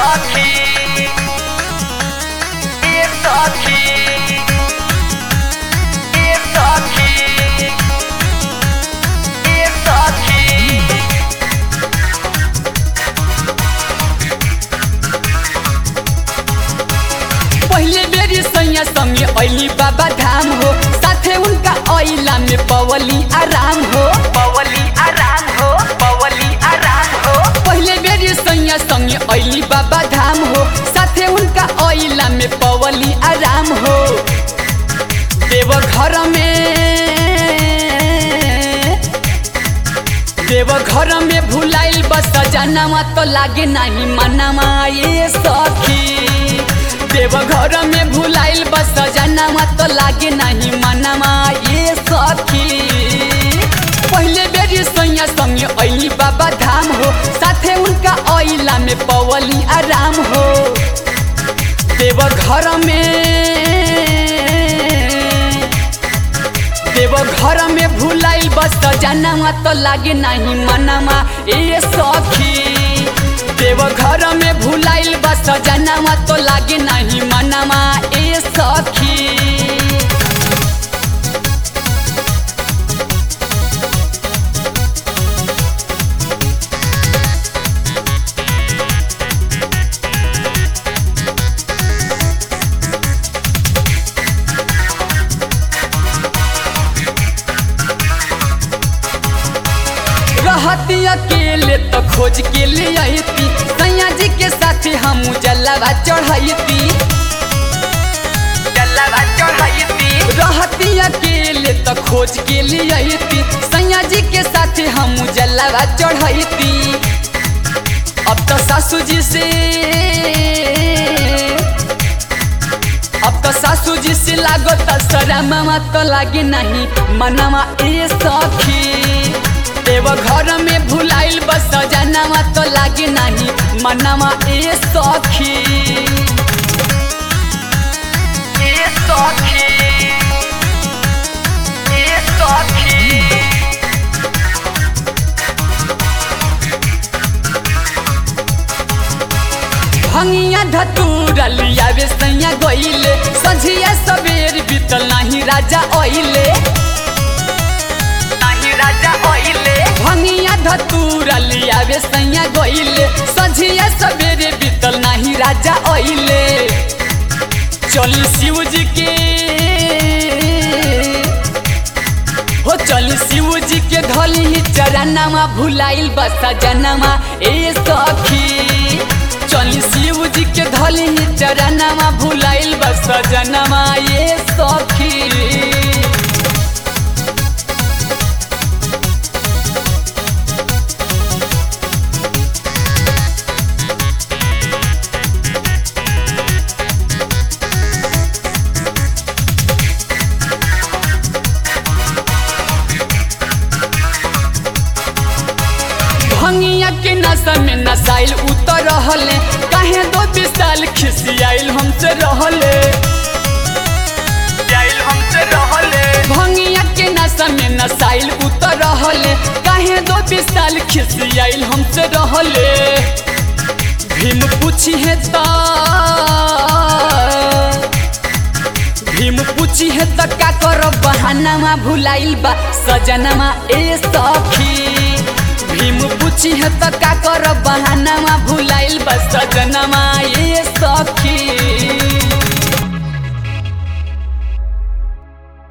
saque. Isso aqui. Isso aqui. Isso aqui. पहिले बेरी सैया संगे ऐली बाबा धाम हो साथे उनका ऐला में पवली आराम हो पवली आराम हो पवली आराम हो पहिले बेरी सैया संगे ऐली बाबा धाम हो साथे उनका ऐला में पवली आराम हो देव घर में देव घर में भुलाइल बस जनमा तो लागे नहीं मनमा ये सखी देव घर में भुलाइल बस जनमा तो लागे नहीं मनमा ये सखी पहिले बेरी सैया संगे ऐली बाबा धाम हो साथे उनका ऐला में पवली आराम हो देव घर में देव घर में भुलाइल बस जनमा तो लागे नहीं मनमा ए सखी देव घर में भुलाइल बस जनमा तो लागे नहीं मनमा ए सखी रहती अकेले तो खोज के ले आती सैया जी के साथ हम जलवा चढ़ती जलवा चढ़ाईती रहती अकेले तो खोज के ले आती सैया जी के साथ हम जलवा चढ़ती अब तो सासू जी से अब तो सासू जी से लागो तो सरा मामा तो लागे नहीं मनमा ए सखी देव घर में भुलाइल बस जनमा तो लागे नहीं मनमा ए सखी Isso aqui. Isso aqui. भंगिया धतूरा लियावे सैया गइले संझिया सवेर बीतल नाही राजा ओइले Nahi raja oile. भंगिया धतूरा लियावे सैया गइले संझिया सवेरे बीतल नाही राजा ओइले चली शिव जी के हो चली शिव जी के धली ही चरनमा भुलाइल बस जनमा ए सखी चली शिव जी के धली ही चरनमा भुलाइल बस जनमा ए सखी भंगिया के नशा में नसाइल उतर रहले काहे दो विशाल खिसियाइल हमसे रहले जाइल हमसे रहले भंगिया के नशा में नसाइल उतर रहले काहे दो विशाल खिसियाइल हमसे रहले भीम पूछी है ता भीम पूछी है त का कर बहानामा भुलाइल बा सजनमा ए सखी भीम पूछी है त का कर बहानामा भुलाइल